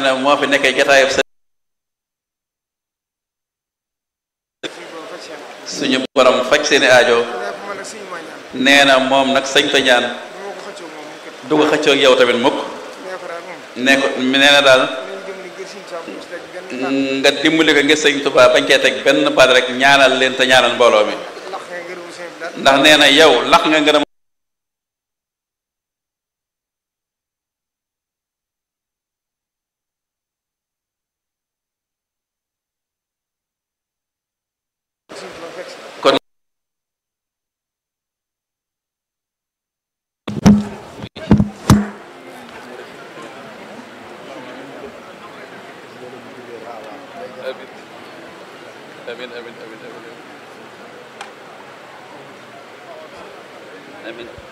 ne moo fi nekkee jataayub sa suñu borom faj seeni aajo nee na moom nag sañ ta ñaan du ko xëccoog yow tamit mukk nee ko nee na daal nga dimbali ko ngir sëñ Tuubaa bañ cee teg benn baat rek ñaanal leen te ñaanal mbooloo mi ndax nee na yow lax nga ngërëm kon amin amin amin amin amin